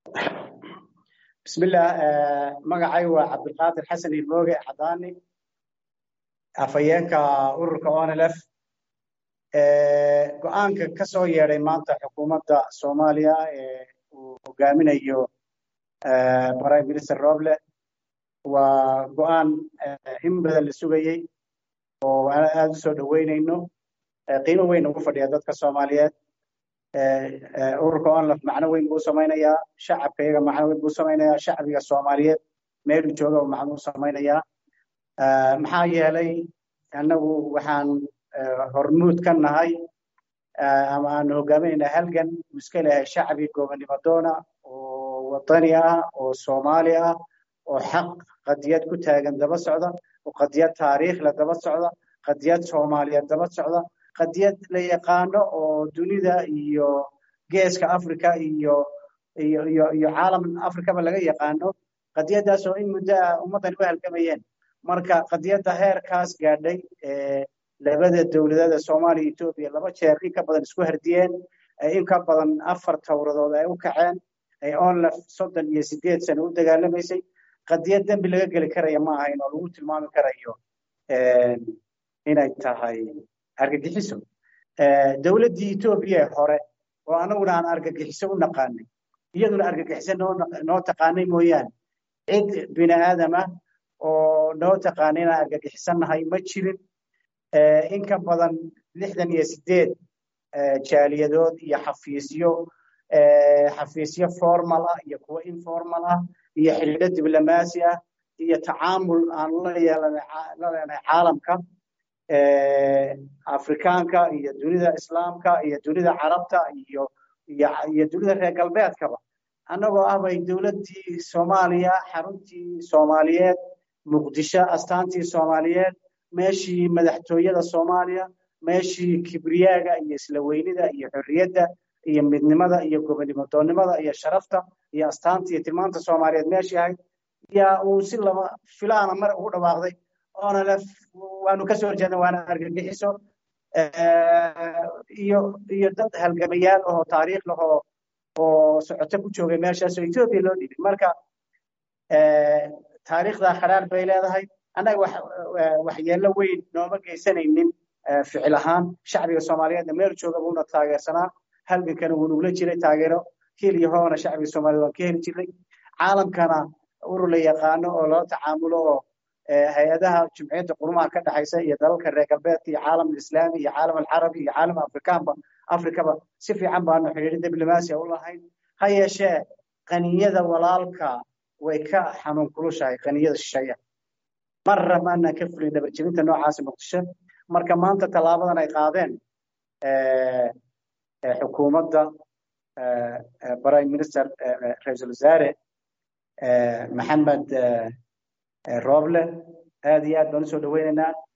bismillah magacay waa cabdilqaadir xasan ilmooge xadaani afhayeenka ururka onlf go-aanka ka soo yeedhay maanta xukuumadda soomaaliya ee uu hogaaminayo prime minister roble waa go-aan in badan la sugayey oo aada u soo dhoweynayno qiimo weyn ugu fadhiya dadka soomaaliyeed ururka onlf macno weyn buu samaynayaa shacabka iyaga macno weyn buu samaynayaa shacbiga soomaaliyeed meeluu jooga macno u samaynayaa maxaa yeelay annagu waxaan hormuud ka nahay ama aanu hogaaminaynaa halgan uu iska leeyahay shacbi gobonnimo doona oo wadani ah oo soomaali ah oo xaq qadiyad ku taagan daba socda oo qadiyad taariikhla daba socda qadiyad soomaaliyeed daba socda qadiyad la yaqaano oo dunida iyo geeska africa iyo iyo iyo iyo caalam africaba laga yaqaano qadiyaddaas oo in muddo ah ummaddan u halgamayeen marka qadiyadda heerkaas gaadhay labada dowladada soomaaliya etoobiya laba jeer in ka badan isku hardiyeen in ka badan afar towradood ay u kaceen ay onlef soddon iyo sideed sano u dagaalamaysay qadiyad dembi laga geli karaya ma ahayn oo lagu tilmaami karayo inay tahay argagixiso dowladdii etoobiya hore oo anaguna aan argagixiso u naqaanay iyaduna argagixiso noo taqaanay mooyaane cid bini aadama oo noo taqaanay inaan argagixisannahay ma jirin in ka badan lixdan iyo sideed jaaliyadood iyo xafiisyo xafiisyo formal ah iyo kuwo informal ah iyo xidhiidho diblomaasi ah iyo tacaamul aan la leenahay caalamka afrikaanka iyo dunida islaamka iyo dunida carabta iyo iyo dunida reer galbeedkaba annagoo ah bay dowladdii soomaaliya xaruntii soomaaliyeed muqdisho astaantii soomaaliyeed meeshii madaxtooyada soomaaliya meeshii kibriyaaga iyo isla weynida iyo xorriyadda iyo midnimada iyo gobonnimo doonnimada iyo sharafta iyo astaanta iyo tilmaanta soomaaliyeed meeshii ahayd yaa uu si lama filaana mar ugu dhawaaqday onlf waanu kasoo horjeedna waana argagixiso iyo iyo dad halgamayaal ahoo taariikh lahoo oo socoto ku joogay meeshaasoo etoobiya loo dhibay marka taariikhdaa kharaar bay leedahay annaga waxyeello weyn nooma geysanaynin ficil ahaan shacbiga soomaaliyeedna meel jooga buuna taageersanaa halgankana wuu nugula jiray taageero hil iyo hoona shacbiga soomaaliyed waan ka heli jirnay caalamkana urur la yaqaano oo loo tacaamulo oo hay-adaha jumciyadda qurumaha ka dhexaysa iyo dalalka reer galbeedka iyo caalam alislaami iyo caalam alcarabi iyo caalam afrikaanba afrikaba si fiican baanu xidhiidho diblomaasiya u lahayn ha yeeshee qaniyada walaalka way ka xanuun kulushahay qaniyada shisheeya marra maanaan ka fulin dhabarjebinta noocaasa muqdisho marka maanta tallaabadan ay qaadeen xukuumadda prime minister ra-iisul wasaare maxamed roble aad iyo aad baan usoo dhaweynaynaa